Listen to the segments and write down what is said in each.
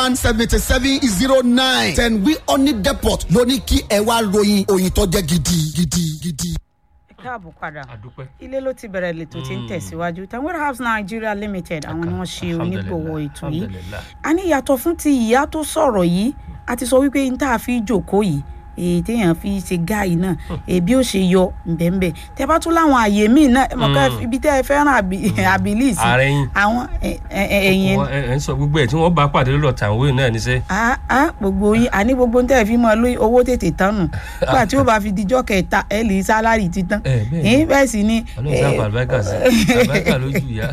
one seventy seven zero nine ten wi oni depot ló ní kí ẹ wá ròyìn òyìn tó jẹ́ gidi gidi gidi. ẹ káàbọ̀ padà àdúpẹ́. ilé ló ti bẹ̀rẹ̀ lètò tí ń tẹ̀síwájú tanwir house nigeria limited àwọn ni wọ́n ṣe onígbòwò ètò yìí Alhamdulillah. a ní yàtọ̀ fún ti ìyá tó sọ̀rọ̀ yìí a ti sọ wípé n tá a fi jòkó yìí èyí téèyàn fi ṣe gáàyì náà èbí ó ṣe yọ ǹbẹ̀ǹbẹ̀ tẹ bá tún láwọn àyè míì náà ẹ mọ̀ ká ibi tẹ́ ẹ fẹ́ràn àbílí sí ààrẹ yín àwọn ẹ- ẹ- ẹ- ẹ̀yìn Wọ́n- ẹ ẹ ń sọ gbogbo ẹ tí wọ́n bá pàdé lọ́dọ̀ tàwọn náà ní sẹ́. a a gbogbo yín àní gbogbo ń tẹ́ ẹ fi mọ́ lóyún owó tètè tán nù nígbà tí ó bá fi dijọ́ kẹta ẹ lè sálárì ti tán ẹ bẹ́ẹ̀ ni. ẹ̀yìn bẹ́ẹ̀ sì ni ọlọ́run sábà àlùbáríkà sí àlùbáríkà lójú ìyá.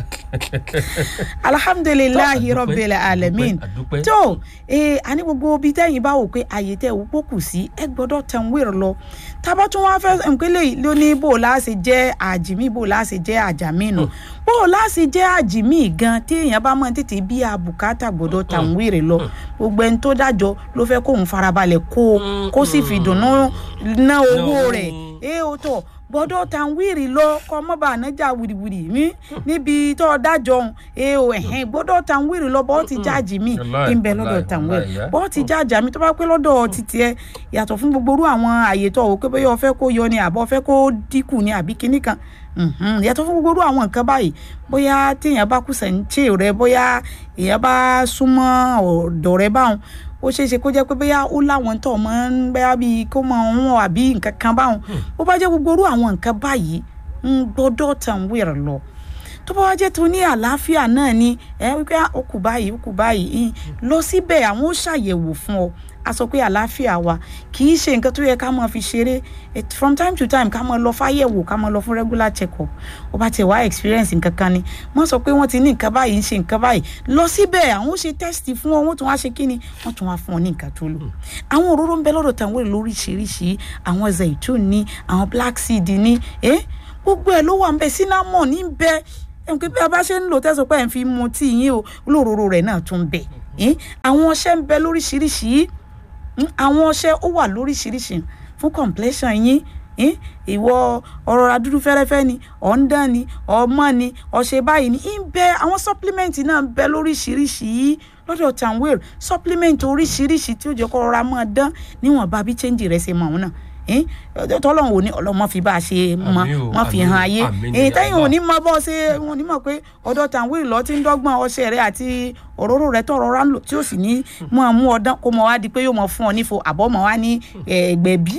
alhamdulilayi Tó, àdúpẹ́, rabbil alamin àdúpẹ́. tó ee àní gbogbo ibi tẹ́yìn bá wò pé àyè tẹ́ ò pòkù sí ẹ gbọ́dọ̀ tanwir lọ tábà tún wá fẹ́ nkélé ló ní bò láàṣẹ jẹ́ àjìmí bò láàṣẹ jẹ́ àjàmí nù bò láàṣẹ jẹ́ àjìmí gan téèyàn bá mọ̀ tètè bí àbùkátà gbọ́dọ̀ tanwir lọ gbogbo ẹni tó dájọ́ ló fẹ́ kóun farabalẹ̀ kó o kó sì fi dùnnú ná owó owó. rẹ̀ ee o tọ̀ gbọ́dọ̀ tanwiri lọ kọ mọ bá ànájà wìrìwìrì mi níbi tó o dájọ ohun ee o ẹhẹn gbọ́dọ̀ tanwiri lọ bọ ti jáàjì mi Wàláì, ń bẹ lọ́dọ̀ wàláì, tanwiri wàláì, yá. bọ ti jáàjà mi tó bá pẹ́ lọ́dọ̀ títí ẹ yàtọ̀ fún gbogbo orú àwọn àyè tó o pé bóyá o fẹ́ kó yọ ni àbọ̀ fẹ́ kó dínkù ni àbí kinní kan Mhm, yàtọ̀ fún gbogbo orú àwọn nǹkan báyìí bóyá téèyàn bá kù sẹ́ńtì rẹ bóyá èèyàn bá súnmọ́ ọ̀dọ̀ rẹ báwọn ó ṣeé ṣe kó jẹ́ pé bóyá ó láwọn tó máa ń bẹ́yà bíi kó máa ń wọ̀ àbí nǹkan kan báwọn ó bá jẹ́ gbogbo orú àwọn nǹkan báyìí ń gbọ́dọ̀ tàn wéèrè lọ tó bá wá jẹ́ tó ní àlàáfíà náà ni ẹ wípé "Ah, ó kù báyìí ó kù báyìí ìn." lọ síbẹ̀ àwọn ó ṣàyẹ̀wò fún ọ a sọ pé àlàáfíà wa kì í ṣe nǹkan tó yẹ ká máa fi ṣeré It- from time to time ká máa lọ fáyẹ̀wò ká máa lọ fún regular check up ó bá tiẹ̀ wá experience nǹkan kan ni wọ́n sọ pé wọ́n ti ní nǹkan báyìí ń ṣe nǹkan báyìí lọ síbẹ̀ àwọn ó ṣe test fún ọ wọ́n tún wá ṣe kí ni wọ́n tún wá fún ọ ní nǹkan tó lò àwọn òróró ń bẹ lọ́dọ̀ tàwọn èrè lóríṣiríṣi àwọn zaitun ní àwọn black seed ní ẹ́ gbogbo ẹ̀ ló wà ń bẹ cinnamon ní bẹ ẹ̀ ń pé bí a bá ṣe ń lò tẹ́sán pé ẹ̀ ń fi mu tí yín o olóróró rẹ̀ náà tún bẹ ẹ́ àwọn ọṣẹ ń bẹ lóríṣiríṣi Mm, àwọn ọṣẹ ó wà lóríṣiríṣi fún complexion yín eh, ìwọ ọ̀rọ̀ adúdú fẹ́rẹ́fẹ́ ni ọ̀ndán ni ọmọ ni ọṣẹ báyìí ni ń bẹ àwọn supplement náà ń bẹ lóríṣiríṣi lọ́dọ̀ tanwil supplement oríṣiríṣi tí ó jẹ́ kó rọra máa dán níwọ̀nba bí change rẹ̀ ṣe mọ̀ ọ́n náà eh, tọ́lọ́run ò ní ọlọ́mọ fi bá a ṣe mọ Àmín o, mọ fi àmín, hàn ayé àmín ni èyí tẹ́yìn ò Allah. ní mọ bọ́ ṣe wọn ní mọ̀ pé ọ̀dọ̀ tanwil lọ ti ń dọ́gbọ́n ọṣẹ rẹ àti òróró rẹ tọrọ ra ń lò tí ó sì ní mọ mú ọdán kó mọ wá di pé yóò mọ fún ọ nífo àbọ̀ mọ wá ní ẹgbẹ̀bí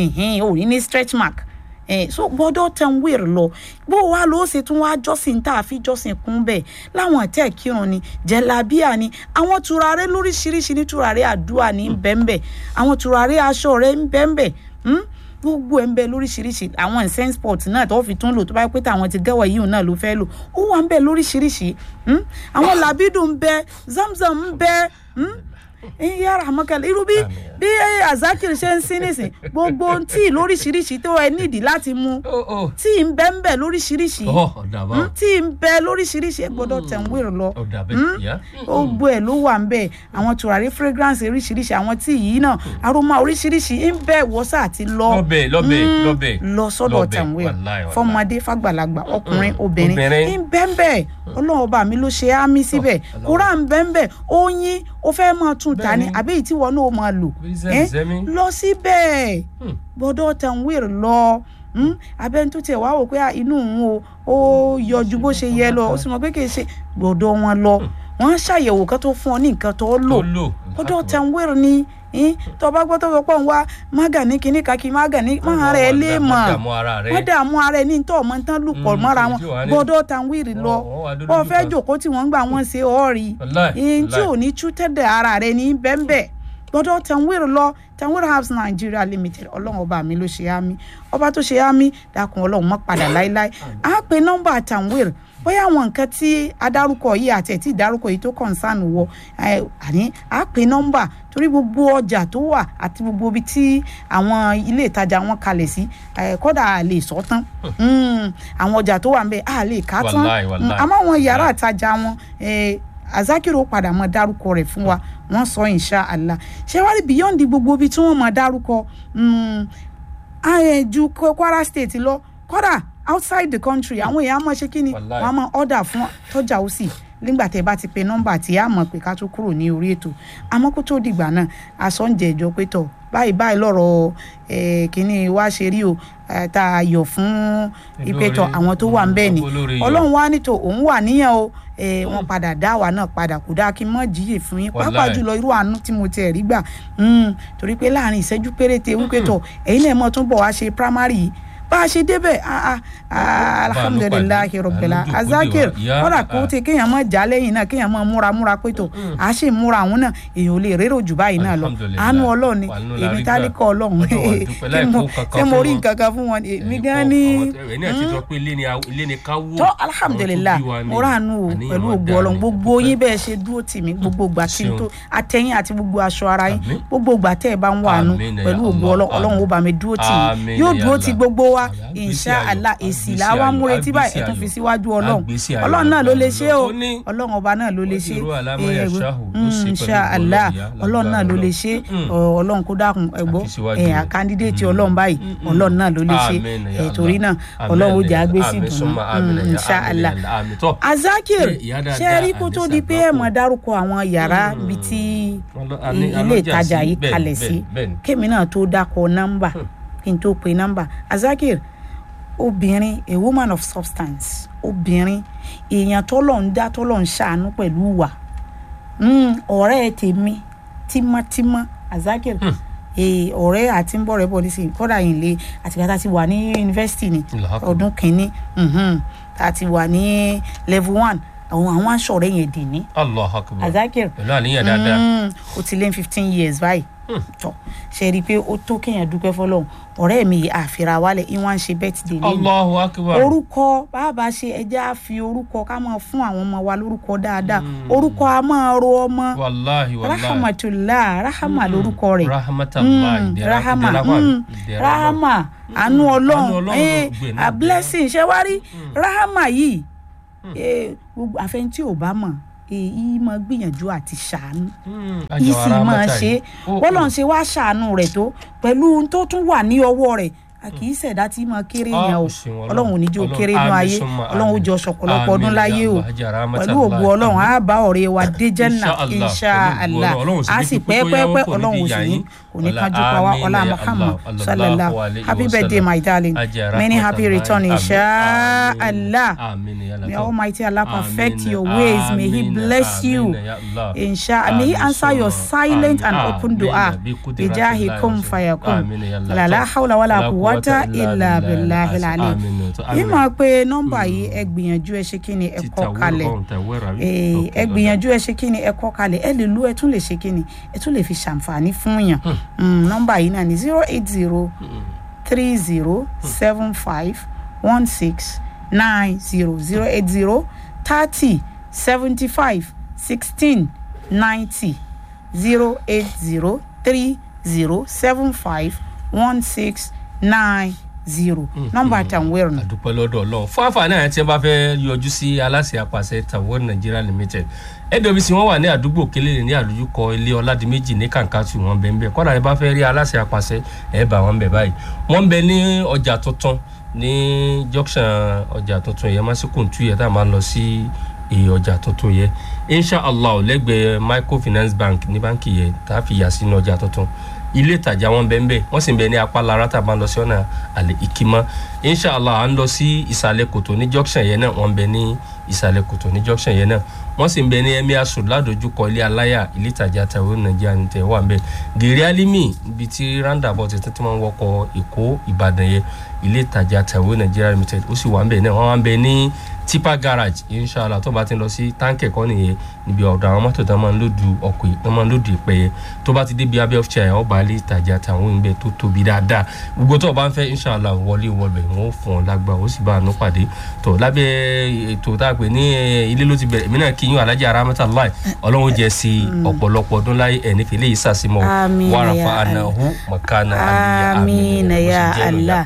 ò ní ní stretch mark Eh, so gbọ́dọ̀ tanwil lọ bó wa ló ṣe tún wá jọ́sìn tá a fi jọ́sìn kún bẹ́ẹ̀ láwọn tẹ́ kírun ni jẹ̀lábíà ni àwọn turare lóríṣiríṣi ní turare àdúrà ní bẹ́ẹ̀nbẹ́ẹ̀ àwọn turare aṣọ rẹ̀ ń bẹ́ẹ̀nbẹ́ẹ̀ hmm? gbogbo ẹ̀ ń bẹ lóríṣiríṣi àwọn incense pot náà tó fi tún lò tó bá yẹ pé táwọn ti gẹ́wọ̀ yìí náà ló fẹ́ lò ó wà ń bẹ lóríṣiríṣi hmm? àwọn làbídùn ń bẹ zamzam ń bẹ hmm? yàrá àmọ́kẹ́lẹ́ irú bí bí azakir ṣe ń sin nísìn gbogbo tí lóríṣiríṣi tó ẹ nídìí láti mú ó ó tí ń bẹ ń bẹ lóríṣiríṣi ọ ọ̀dà bá Hmm? tí ń bẹ lóríṣiríṣi ẹ gbọ́dọ̀ tẹ̀ ń wéèrè lọ ọ̀dà bẹ́ẹ̀ ìyá. gbogbo ẹ ló wà ń bẹ àwọn tùràrí fragrance oríṣiríṣi àwọn tí yìí náà aroma oríṣiríṣi ń bẹ wọ́sà àti lọ lọ́bẹ̀ lọ́bẹ̀ Mm, lọ́bẹ̀ lọ sọ́dọ̀ lọ́bẹ̀, tàwé wàláì, wàláì. fọmọdé fàgbàlagbà ọkùnrin obìnrin obìnrin. ń bẹ́ẹ̀ bẹ́ẹ̀ ọlọ́run ọba mi ló ṣe á mí síbẹ̀ Ọlọ́run. kóra ń bẹ́ẹ̀ bẹ́ẹ̀ oyin ó fẹ́ máa tún ta ni Bẹ́ẹ̀ni. àbí èyí tí wọn náà máa lò Bí Eh, zẹ́mizẹ́mi. lọ síbẹ̀ Hmm. gbọ́dọ̀ tàwé lọ mm, abẹ́ni tó tiẹ̀ wá wò pé ah, inú òun o ó yọjú bó ṣe yẹ lọ ó sì mọ̀ pé kì í ṣe gbọ́dọ̀ wọn lọ wọ́n ṣàyẹ̀wò kan tó fún ọ ní nǹkan tó lò tó lò. ọdọ tanwere ni eh, tó bá gbọ́ tó sọ pé òun wá mága ní kinní kan kí mága ní máa rẹ̀ lé mọ̀ Má dààmú ara rẹ̀. wọ́n dààmú ara ẹ̀ ní tó ọmọ tán lù pọ̀ Mm, mọ́ra èyí wọn tí wàá ní- gbọ́dọ̀ tanwere lọ Wọ́n- wọ́n wá dúdú wọ́n fẹ́ kan. jòkó tí wọ́n ń gbà wọ́n ṣe ọ́ọ̀rì Wàláì, ẹ̀yìn tí wàláì. ò ní tú tẹ́lẹ̀ ara rẹ̀ ní bẹ́ẹ̀nbẹ́ gbọ́dọ̀ tanwere lọ tanwere house nigeria limited ọlọ́run ọba mi ló ṣe á mi ọba tó ṣe á mi dákun ọlọ́run mọ́ padà láéláé á pe nọ́mbà tanwere bóyá àwọn nǹkan tí adárúkọ yìí àti ẹ̀ tí ìdárúkọ yìí tó kọ̀ǹsánù wọ ẹ, àní á pe nọ́mbà torí gbogbo ọjà tó wà àti gbogbo ibi tí àwọn ilé ìtajà wọn kalẹ̀ sí ẹ, kódà a lè sọ tán Mm, àwọn ọjà tó wà ń bẹ a lè ká tán Wàláì, wàláì. Mm, àmọ́ àwọn yàrá ìtajà wọn ẹ, azakiro padà mọ dárúkọ rẹ̀ fún wa wọ́n sọ insha Allah ṣé wàá rí beyond gbogbo ibi tí wọ́n mọ dárúkọ mm, ayé ju kwara state lọ kódà outside the country àwọn èèyàn á máa ṣe kí ni Wàláì. wọ́n á máa order fún tọ́jà ó sì nígbà tẹ́ bá ti pe nọ́mbà tí a mọ̀ pé ká tó kúrò ní orí ètò àmọ́ kó tó dìgbà náà àsọ̀njẹ̀ ìjọ pé tọ̀ báyìí báyìí lọ́rọ̀ eh, kínní wá ṣe rí o eh, tá a yọ̀ fún ìpẹ́tọ̀ àwọn tó wà ń bẹ́ẹ̀ ni olórí yọ. ọlọ́run wá nítò òun wà níyàn o eh, wọ́n padà dá àwa náà padà kò dáa kí n mọ̀ jíyè fún yín pàápàá Wàláì. jùlọ irú àánú tí mo tiẹ̀ rí gbà Mm, torí pé láàrin ìṣẹ́jú péréte wípé tọ̀ ẹ̀yin náà mọ̀ tún bọ̀ wá ṣe primary yìí bá a ṣe débẹ̀ ah, ah, ah, alhamdulilayi rọ̀bẹ̀lá àlejò kò dé azakir wa. Ìyá, kọ́dà kó ah. ti kéèyàn mọ̀ já lẹ́yìn náà kéèyàn mọ̀ múra múra pé tó a sì múra àwọn náà èèyàn ò lè rérò jù báyìí náà lọ Alhamdulillah. àánú ọlọ́run ni Àánú la èmi rí gbà. tálíkọ̀ ọlọ́run Ọlọ́run a dúpẹ́ láì Ṣé mo- kó kankan ṣé mo fún rí wọn. nǹkan kan fún wọn ni èmi Ẹ̀yin gan kọ́, ni àwọn tẹ- ẹ̀yin náà ti sọ pé ilé ni a- ilé ni ká wó tó Àwọn tó alhamdulilah bí wa ni. mo ránu o Àníyàn pẹ̀lú wọn ògbó dáa ọlọ́run ni, gbogbo àdúpẹ́. yín bẹ́ẹ̀ ṣe dúró tì mí gbogbo ìgbà tí n Ṣeun. tó atẹ́yìn àti gbogbo aṣọ ara yín Àmín. gbogbo ìgbà tẹ́ ẹ bá ń wà nù Àmín ya pẹ̀lú ògbó Allah, ọlọ́run ọlọ́run ó bá mi dúró tì Àmín yín yóò ya dúró ti Allah. gbogbo wa Àmín. insha Àgbésí Allah ayọ̀, èsì àgbésí làwa ayọ̀, múretí báyìí ẹ àgbésí tún fi ayọ̀. síwájú ọlọ́run Àgbésí ayọ̀ ọlọ́run náà ló lè ṣe o Ó ní- ọlọ́run ọba náà ló lè ṣe Wọ́n ti rú àlámọ́ Eh, yashahu, ló ṣe pẹ̀lú insha ògo Allah Ọlọ́run, ya, ọlọ́run náà ló lè lágbára ṣe Ọlọ́run. Ọ, ọlọ́run kó dákun ẹ̀gbọ́ Àfi síwájú ẹ̀ rẹ̀. àkàndídéètì Mm. ọlọ́run báyìí Mm, mm. ọlọ́run náà ló lè ṣe Àmín ya Eh, torí Allah. náà ọlọ́run ó Àmín jẹ́ ya- agbésí àmín dùnú summa àmín ya, insha àmín Allah ya Allah. Àmín. Tọ́. azakir Ṣé ìyá dáadáa, ṣe rí kó tó di pé ẹ àdìsá mọ̀ dárúkọ àwọn yàrá ibi tí Ọlọ́- àní- ilé alọ́jà ìtajà sí, yìí bẹ́ẹ̀, kalẹ̀ bẹ́ẹ̀, sí bẹ́ẹ̀ ni. kémi náà tó dákọ nọ́mbà kí n tó pe nọ́mbà azakir obìnrin a woman of substance obìnrin èèyàn tọ́lọ̀ ń dá tọ́lọ̀ ń ṣàánú pẹ̀lú wà Mm, ọ̀rẹ́ tèmi tímọ́tímọ́ azakir eh, ọ̀rẹ́ àti ń bọ̀ rẹ̀ bọ̀ nísìnyí kọ́dà yìí lé àtìgbà tá a ti wà ní yunifásitì ni Allahu Akbar. ọdún kìíní mhm, tá a ti wà ní level one àwọn àwọn aṣọ rẹ̀ yẹn dì ní Allahu Akbar. azakir pẹ̀lú àníyàn dáadáa. Mm, ó ti lé fifteen years báyìí tọ ṣe rí i pé ó tó kéèyàn dúpẹ́ fọlọ́run ọ̀rẹ́ mi yìí àfihàn wálẹ̀ ìwọ̀n ń ṣe birthday lẹ́yìn Allahu Akbar. orúkọ bàbá ṣe ẹjẹ́ á fi orúkọ ká máa fún àwọn ọmọ wa lórúkọ dáadáa orúkọ a máa ro ọmọ wàláhi wàláhi. rahamatullah rahama lórúkọ rẹ̀ rahmatulahi Mm, ìdẹ̀ra- rahama ìdẹ̀ra wà- mm, ìdẹ̀ra wà. rahama àánú Àánú ọlọ́run Ọlọ́run eh, gbogbo ẹ̀ náà a jẹ́. blessing ṣe wá rí rahama yìí eh, gbogbo àfẹnití ò bá mọ̀ èyí máa gbìyànjú àti ṣàánú Mm, yìí ajá sì wa máa rahmata ṣe yìí. Ó- bọ́lọ̀ ń ṣe wá ṣàánú rẹ̀ tó pẹ̀lú ohun tó tún wà ní ọwọ́ rẹ̀ a kì í ṣẹ̀dá tí máa kéré Ah, yẹn o ó ṣeun Ọlọ́run. ọlọ́run ò ní jẹ́ ó Ọlọ́run, kéré nínú àmín ayé summa ọlọ́run ó àmín. jọ ṣọ̀pọ̀lọpọ̀ ọdún Àmín láyé ya o Allah, ajá rahmata pẹ̀lú ògo Allah, ọlọ́run àmín. á bá ọ̀rẹ́ wa dé jẹ́nà Insha Allah, insha pẹ̀lú ògo Allah Ọlọ́run, Ọlọ́run sì á ní sì pípé tó pẹ́ẹ́pẹ́ẹ́pẹ́ yáwó kò ní ọlọ́run ò fi sì yà ní yín. kò ní Ọlá, kánjú pa wá àmín ọlá ya Muhammad Allah, sallallahu sallallahu alayhi happy wa birthday sallam. my darling Ajá many happy rahmata return Allah, insha àmín. Allah Àmín ya Allah. may almighty Allah perfect Àmín, your ways may he àmín, bless àmín you ya Allah. insha may he Àmín answer your summa silent àmín, and àmín open ya dua bi qudrati bijahi Allah kun wa fayakun Àmín ya Allah. la Tọ́. hawla wala La quwwata illa billahi al-ali Àmín. Tọ́, yìí àmín. máa pe nọ́mbà yìí ẹ gbìyànjú ẹ ṣe kí ni ẹ Ti kọ tàwé kalẹ̀ ọ̀hún, tàwé rà wí. Eh, Ok, ẹ lọ́dọ̀. gbìyànjú ẹ ṣe kí ni ẹ kọ kalẹ̀ ẹ lè lu ẹ tún lè ṣe kí ni ẹ tún lè fi ṣàǹfààní fún yàn Mm, nọ́mbà yìí náà ni zero eight zero three zero seven five one six nine zero zero eight zero thirty seventy five sixteen ninety zero eight zero three zero seven five one six nine zero nọ́mbà tàwọn ẹ̀rọ àdúpẹ́ lọ́dọ̀ ọlọ́run fún àǹfààní àyàn tí wọ́n bá fẹ́ yọjú sí aláṣẹ àpàṣẹ tawon nigeria limited nwc wọn wà ní àdúgbò kélé ní àdójúkọ ilé ọládìméjì ní kàǹkàtù wọn bẹ́ẹ̀ bẹ́ẹ̀ kọ́nà ẹ bá fẹ́ rí aláṣẹ àpàṣẹ ẹ bá wọn bẹ̀ báyìí wọ́n ń bẹ ní ọjà tuntun ní junction ọjà tuntun yẹn másìkòǹtù yẹn tá a máa ń lọ sí èyí ọjà tuntun yẹn inshallah lẹ́gbẹ̀ẹ́ microfinance bank ní báǹkì yẹn tá a fi yà sínú ọjà tuntun ilé ìtajà wọn bẹ́ẹ̀ bẹ́ẹ̀ wọ́n sì ń bẹ ní apá lára tá a máa ń lọ sí ọ̀nà àlè ìkímọ́ inshallah à ń lọ sí ìsàlẹ̀ kòtò ní junction yẹn náà wọ́n ń bẹ ní ìsàlẹ̀ kòtò ní junction yẹn náà wọ́n sì ń bẹ ní emir sùn ládojúkọ ilé aláyà ilé ìtajà tàwọn nàìjíríà ní tẹ̀ wà ń bẹ gèrè alimi ibi tí roundabout ti tí wọ́n wọkọ̀ èkó ìbàdàn yẹn ilé ìtajà tàwọn nàìjíríà limited ó sì wà ń bẹ náà wọ́n wà ń bẹ ní tipa garage inshallah tó bá ti lọ sí táǹkì ẹ̀kọ́ nìyẹn níbi ọ̀dọ̀ àwọn mọ́tò tó máa ń lòdù ọkọ̀ yìí tó máa ń lòdù ìpẹ́ yẹn tó bá ti débi abẹ́ ọ́fíìsì àyàn ọba ilé ìtajà tàwọn ìgbẹ́ tó tóbi dáadáa gbogbo tó o bá ń fẹ́ inshallah wọlé wọlé wọn ó fún ọ lágbà ó sì bá àánú pàdé tó lábẹ́ ètò tá a pè ní eh, ilé ló ti bẹ̀rẹ̀ èmi náà kí yín alájà aramata láì ọlọ́run ó jẹ́ sí ọ̀pọ̀lọpọ̀ ọdún láyé ẹ̀ nífẹ̀ẹ́ lè sàṣìmọ́ Àmín ya wàràfà Allah. ànáhù mọ̀kánà àlìyá amina ya bó ṣe jẹ́ nù allah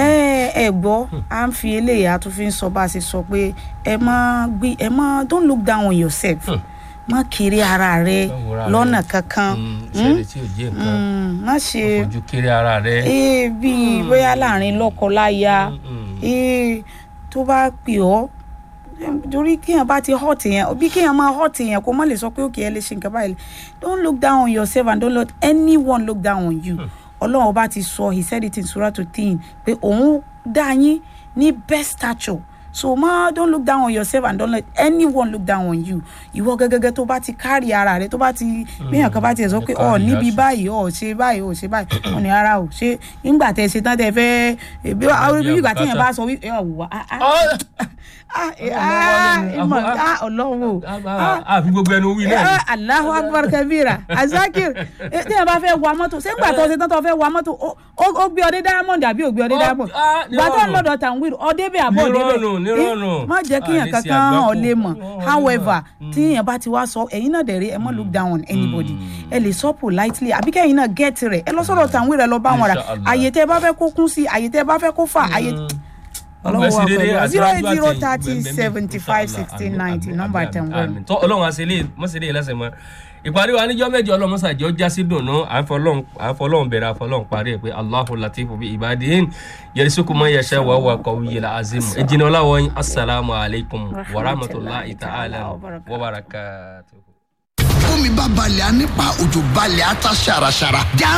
ẹ ẹ gbọ́ à ń fi eléyìí a tún fi ń sọ bá a ṣe sọ pé ẹ má gbé ẹ má don't look down on yourself má kiri ara rẹ Má wo ara lọ́nà rẹ. kankan Mm, sẹ́ni tí ò jẹ́ nǹkan Mm, má ṣe fojú kéré ara rẹ. ee bíi bóyá láàrin lọ́kọ láya Mm, mm. ee tó bá pè ọ́ torí kéèyàn bá ti hot yẹn bí kéèyàn máa hot yẹn kó má lè sọ pé òkè ẹ lè ṣe nǹkan báyìí don't look down on yourself and don't let anyone look down on you ọlọ́run ọba ti sọ he said it in surah to teen pé òun dá yín ní best stature so ma don't look down on yourself and don't let anyone look down on you ìwọ gẹ́gẹ́gẹ́ tó bá ti kárí ara rẹ tó bá ti bíyàn kan bá ti sọ pé ọ níbi báyìí ọ ṣe báyìí ọ ṣe báyìí ọ ní ara ò ṣe nígbà tẹ ṣe tán tẹ fẹ́ bí ìgbà tí yẹn bá sọ wí ẹ wà á á á ọlọ́run o àfi gbogbo ẹnu wí náà. Allahu akbar kabira azakir tí yẹn bá fẹ́ wa mọ́tò ṣé ńgbà tó ṣe tán tó fẹ́ wa mọ́tò ó gbé ọdẹ diamond àbí ò gbé ọdẹ diamond gbàtọ́ ńlọ́dọ̀ tàǹwìrì ọdẹ bẹ́ẹ̀ àbọ̀ ọdẹ bẹ́ẹ̀ nírọ̀rùn má jẹ́ kí èèyàn kankan hàn ọ́ lè mọ̀ however tí èèyàn bá ti wá sọ ẹ̀yin náà dẹ̀ rí ẹ má look down on anybody ẹ lè sọ politely àbí kẹ́yìn náà get rẹ̀ ẹ lọ sọ̀rọ̀ tàwọn rẹ̀ lọ bá wọn rà àyè tẹ́ bá fẹ́ kó kún sí àyè tẹ́ bá fẹ́ kó fà àyè ọlọ́wọ́ wa pẹ̀lú zero eight zero thirty seventy five sixteen ninety nọ́mbà tẹ̀ ń wọ́n. tọ́ ọlọ́run àṣẹlẹ̀ mọ́sẹ̀lẹ̀ lẹ́sẹ̀ mọ́ ìparí wa níjọ́ mẹ́jọ ọlọ́mọsàjọ́ jásí dùnú àfọlọ́hún bẹ̀rẹ̀ àfọlọ́hún parí ẹ̀ pé aláhu latifu bi ibadihin yẹrìsíkù mọ́ yẹsẹ̀ wà wà kọ́ yẹlẹ azimu ẹ̀jìnà ọláwọ̀ yín asalaamu alaykum wa rahmatulahi ta'ala wa barakatuhu. bómi bá balẹ̀ á nípa òjò balẹ̀ á ta ṣàràṣàrà.